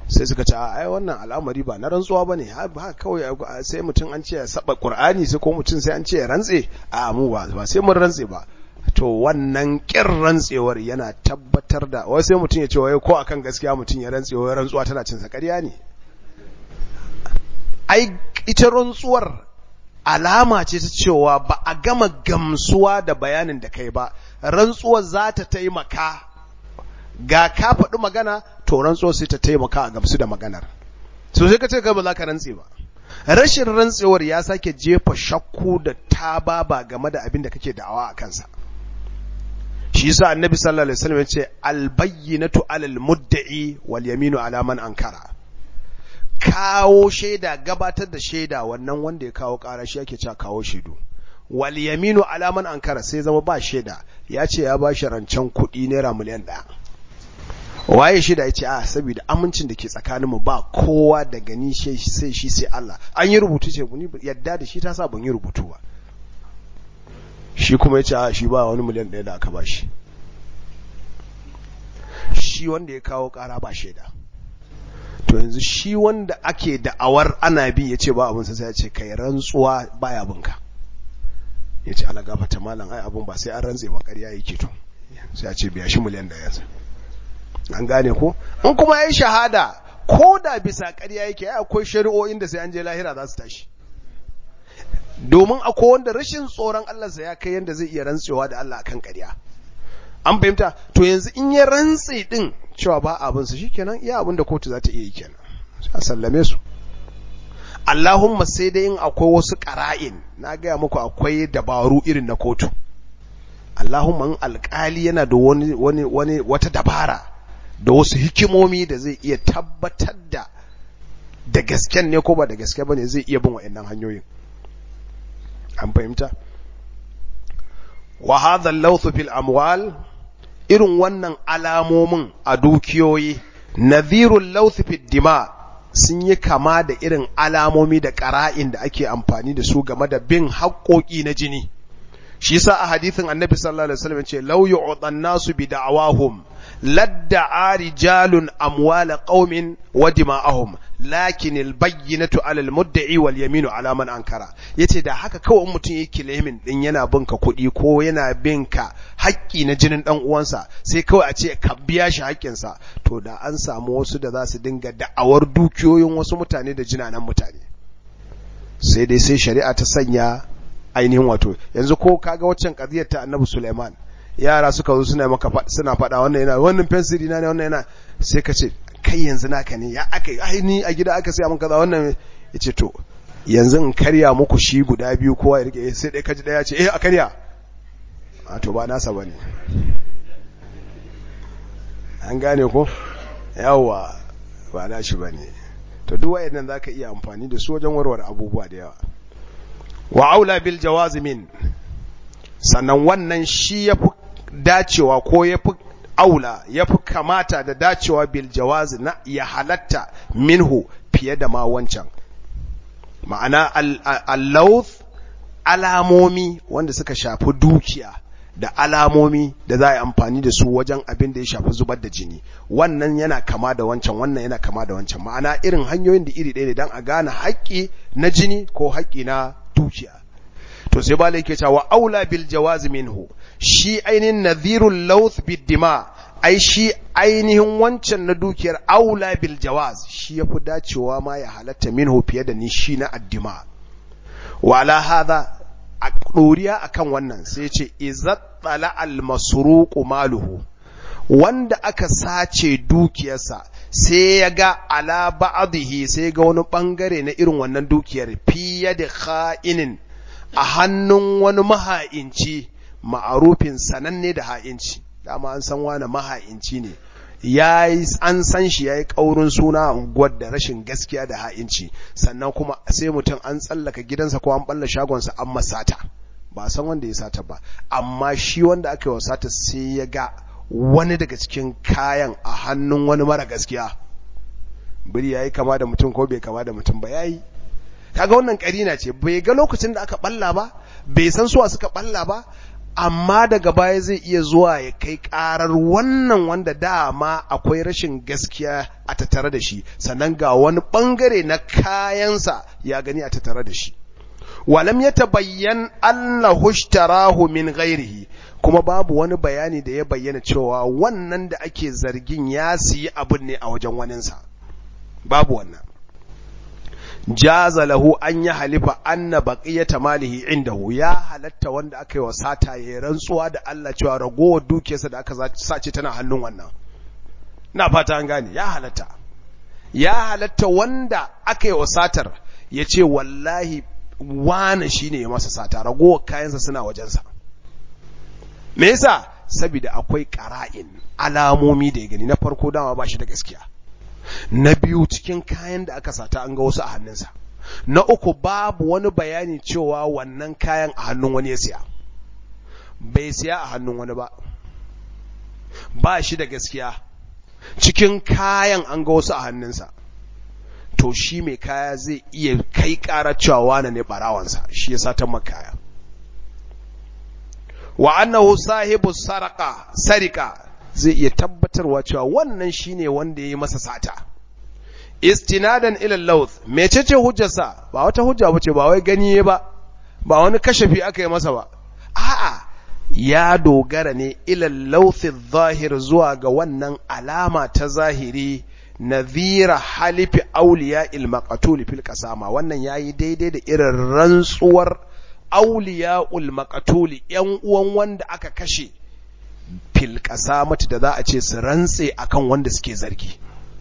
sai suka ce ai wannan al'amari ba na rantsuwa bane ha kawai sai mutum an ce ya saba qur'ani sai ko mutum sai an ce ya rantse a mu ba ba sai mun rantse ba to wannan kin rantsewar yana tabbatar da wai sai mutum ya ce wai ko akan gaskiya mutum ya rantse wai rantsuwa tana cin sa ƙarya ne ai ita rantsuwar alama ce ta cewa ba a gama gamsuwa da bayanin da kai ba rantsuwar za ta taimaka ga ka faɗi magana to rantsuwar sai ta taimaka a gamsu da maganar so sai ka ce kai ba za ka rantse ba rashin rantsewar ya sake jefa shakku da tababa game da abin da kake da'awa a kansa shi yasa annabi sallallahu alaihi wasallam ya ce albayyinatu alal mudda'i wal yaminu ala man ankara kawo shaida gabatar da shaida wannan wanda ya kawo ƙara shi ake cewa kawo shaidu wal yaminu alaman ankara sai zama ba shaida ya ce ya ba shi rancen kuɗi naira miliyan ɗaya waye shaida ya ce a saboda amincin da ke tsakaninmu ba kowa da gani sai shi sai Allah an yi rubutu ce ni yadda da shi ta sa ban yi rubutu ba shi kuma ya ce a shi ba wani miliyan ɗaya da aka ba shi shi wanda ya kawo ƙara ba shaida to yanzu shi wanda ake da'awar ana bi ya ce ba abin sai ya ce kai rantsuwa baya binka ya ce ala gafata malam ai abin ba sai an rantse ba ƙarya yake to sai ya ce biya shi miliyan da yanzu an gane ko in kuma yayi shahada ko da bisa ƙarya yake ai akwai shari'o'in da sai an je lahira za su tashi domin akwai wanda rashin tsoron Allah sa ya kai yanda zai iya rantsewa da Allah akan ƙarya an fahimta to yanzu in ya rantse din cewa ba abin su shikenan iya abin da kotu za ta iya yi kenan a sallame su Allahumma sai dai in akwai wasu ƙara'in na gaya muku akwai dabaru irin na kotu Allahumma in alƙali yana da wani wani wani wata dabara da wasu hikimomi da zai iya tabbatar da da gasken ne ko ba da gaske bane zai iya bin wa'annan hanyoyin an fahimta wa hadha al-lawth fil amwal irin wannan alamomin a dukiyoyi nadhirul lawth fid dima sun yi kama da irin alamomi da ƙara'in da ake amfani da su game da bin haƙoƙi na jini shi yasa a hadithin annabi sallallahu alaihi wasallam ce law yu'tan nasu bi da'awahum ladda'a rijalun amwala qaumin wa dima'ahum lakin albayyinatu 'ala almudda'i wal yaminu 'ala man ankara yace da haka kawai mutum yake claiming din yana bin ka kuɗi ko yana bin ka haƙƙi na jinin dan uwansa sai kawai a ce ka biya shi haƙƙin sa to da an samu wasu da za su dinga da'awar dukiyoyin wasu mutane da jinanan mutane sai dai sai shari'a ta sanya ainihin wato yanzu ko kaga waccan qadiyar ta Annabi Sulaiman yara suka zo suna maka suna faɗa wannan yana wannan fensiri na ne wannan yana sai ka ce kai yanzu naka ne ya aka ai ni a gida aka sai mun kaza wannan yace to yanzu in karya muku shi guda biyu kowa ya rike sai dai kaji daya ce eh a karya a to ba nasa bane an gane ko yawa ba na shi bane to duk wayannan zaka iya amfani da su wajen warware abubuwa da yawa wa aula bil jawazimin sannan wannan shi yafi dacewa ko yafi aula yafi kamata da dacewa bil jawazi na ya halatta minhu fiye da ma wancan ma'ana al-lawth alamomi wanda suka shafi dukiya da alamomi da za a yi amfani da su wajen abin da ya shafi zubar da jini wannan yana kama da wancan wannan yana kama da wancan ma'ana irin hanyoyin da iri ɗaya ne don a gane haƙƙi na jini ko haƙƙi na dukiya to sai ba yake cewa aula bil jawaz minhu shi ainihin nadhirul lawth bid dima ai shi ainihin wancan na dukiyar aula bil jawaz shi yafi dacewa ma ya halatta minhu fiye da ni shi na addima wa ala hadha a doriya akan wannan sai ce izattala al masruqu maluhu wanda aka sace dukiyarsa sai ya ga ala ba'dihi sai ga wani bangare na irin wannan dukiyar fiye da kha'inin a hannun wani maha'inci ma'arufin sananne da ha'inci dama an san wani maha'inci ne ya an san shi ya yi ƙaurin suna unguwar da rashin gaskiya da ha'inci sannan kuma sai mutum an tsallaka gidansa ko an balla shagonsa an masata ba san wanda ya sata ba amma shi wanda aka yi wa sata sai ya ga wani daga cikin kayan a hannun wani mara gaskiya biri ya yi kama da mutum ko bai kama da mutum ba ya yi kaga wannan karina ce bai ga lokacin da aka balla ba bai san suwa suka balla ba amma daga baya zai iya zuwa ya kai karar wannan wanda dama akwai rashin gaskiya a tattare da shi sannan ga wani bangare na kayansa ya gani a tattare da shi walam ya tabayyan annahu ishtarahu min ghairihi kuma babu wani bayani da ya bayyana cewa wannan da ake zargin ya siyi abin ne a wajen waninsa babu wannan jaza lahu an ya halifa anna baqiyata malihi indahu ya halatta wanda aka yi wa sata ya rantsuwa da Allah cewa ragowar dukiyarsa da aka sace tana hannun wannan na fata an gane ya halatta ya halatta wanda aka yi wa satar ya ce wallahi wane shine ya masa sata ragowar kayansa suna wajensa me yasa saboda akwai qara'in alamomi da ya gani na farko dama ba shi da gaskiya na biyu cikin kayan da aka sata an ga wasu a hannunsa na uku babu wani bayani cewa wannan kayan a hannun wani ya siya bai siya a hannun wani ba ba shi da gaskiya cikin kayan an ga wasu a hannunsa to shi mai kaya zai iya kai ƙarar cewa wane ne barawansa shi ya satan makaya wa annahu sahibu sarqa sarika zai iya tabbatarwa cewa wannan shine wanda yayi masa sata istinadan ila lawth mecece hujjarsa ba wata hujja bace ba wai gani ba ba wani kashafi aka yi masa ba a'a ya dogara ne ila lawth zahir zuwa ga wannan alama ta zahiri nadhira halifi awliya il maqtul fil qasama wannan yayi daidai da irin rantsuwar awliya ul maqtul yan uwan wanda aka kashe fil qasamati da za a ce su rantse akan wanda suke zargi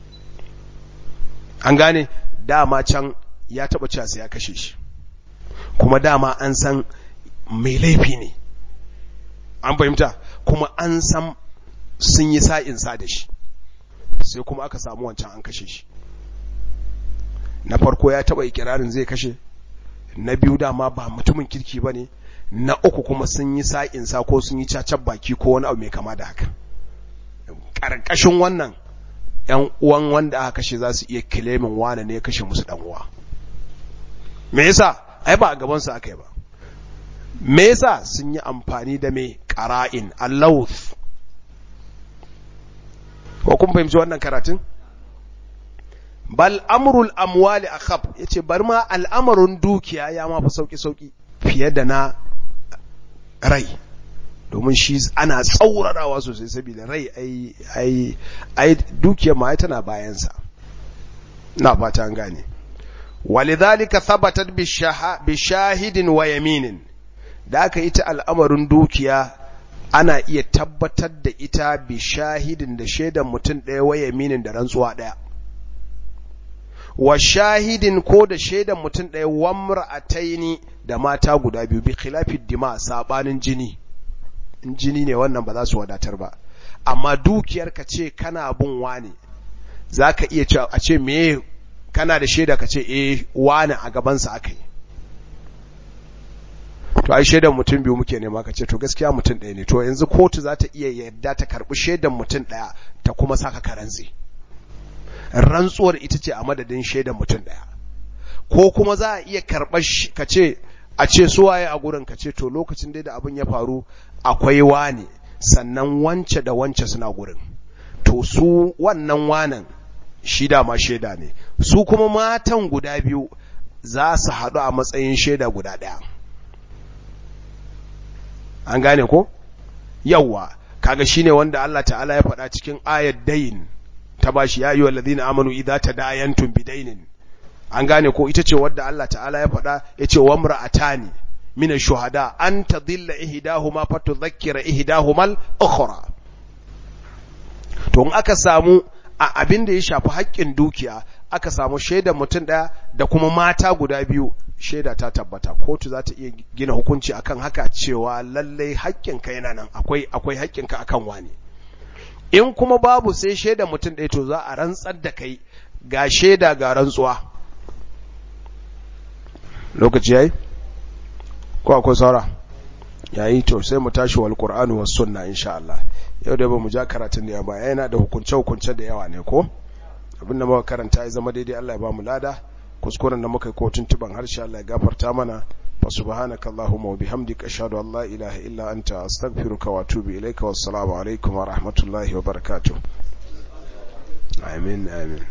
an gane dama can ya taba cewa sai ya kashe shi kuma dama an san mai laifi ne an fahimta kuma an san sun yi sa'in sa da shi sai kuma aka samu wancan an kashe shi na farko ya taba ikirarin zai kashe na biyu dama ba mutumin kirki ba ne na uku kuma sun yi sa'insa ko sun yi cacar baki ko wani abu mai kama da haka ƙarƙashin wannan ‘yan uwan wanda aka kashe za su iya kilemin wane ne ya kashe musu uwa. me yasa ai ba a gabansu aka yi ba me yasa sun yi amfani da mai ƙara'in allawth ko kun fahimci wannan karatun bal amrul amwali akhab yace bar ma al'amarin dukiya ya ma fa sauki sauki fiye da na rai domin shi ana tsaurarawa sosai saboda rai ai ai ai dukiyar ma tana bayan sa na fata an gane walidhalika thabatat bi shahidin wa yaminin da aka ita al'amarin dukiya ana iya tabbatar da ita bi shahidin da shaidan mutum ɗaya wa yaminin da rantsuwa ɗaya wa shahidin ko da shaidan mutum ɗaya wamra a taini da mata guda biyu bi khilafid dima sabanin jini in jini ne wannan ba za su wadatar ba amma dukiyar ka ce kana bin wani za ka iya cewa a ce me kana da shaida ka ce eh wani a gabansa aka yi to ai shaidan mutum biyu muke nema ka ce to gaskiya mutum ɗaya ne to yanzu kotu za ta iya yadda ta karɓi shaidan mutum ɗaya ta kuma saka karanzi rantsuwar ita ce a madadin shaidan mutum ɗaya ko kuma za a iya karɓar ka ce a ce suwaye a gurin ka ce to lokacin dai da abin ya faru akwai wane sannan wance da wance suna gurin to su wannan wanan shi dama shaida ne su kuma matan guda biyu za su haɗu a matsayin shaida guda ɗaya an gane ko yawwa kaga shine wanda Allah ta'ala ya faɗa cikin ayat dayin ta bashi ya ayyuhal ladina amanu idza tadayantum bidainin an gane ko ita ce wadda Allah ta'ala ya faɗa yace wamra'atani min ash-shuhada an tadilla ihdahuma fatudhakkira ihdahuma al-ukhra to in aka samu a abin da ya shafi haƙƙin dukiya aka samu shaidar mutum ɗaya da kuma mata guda biyu shaida ta tabbata kotu za ta iya gina hukunci akan haka cewa lallai haƙƙinka yana nan akwai akwai haƙƙinka akan wani in kuma babu sai shaida mutum ɗaya to za a rantsar da kai ga shaida ga rantsuwa lokaci yayi ko akwai saura yayi to sai mu tashi wal qur'anu was sunna insha Allah yau da ba mu ja karatun da yawa yana da hukunce hukunce da yawa ne ko abinda muka karanta ya zama daidai Allah ya ba mu lada kuskuren da muka yi ko tuntuban harshe Allah ya gafarta mana فسبحانك اللهم وبحمدك أشهد أن لا إله إلا أنت أستغفرك وأتوب إليك والسلام عليكم ورحمة الله وبركاته آمين آمين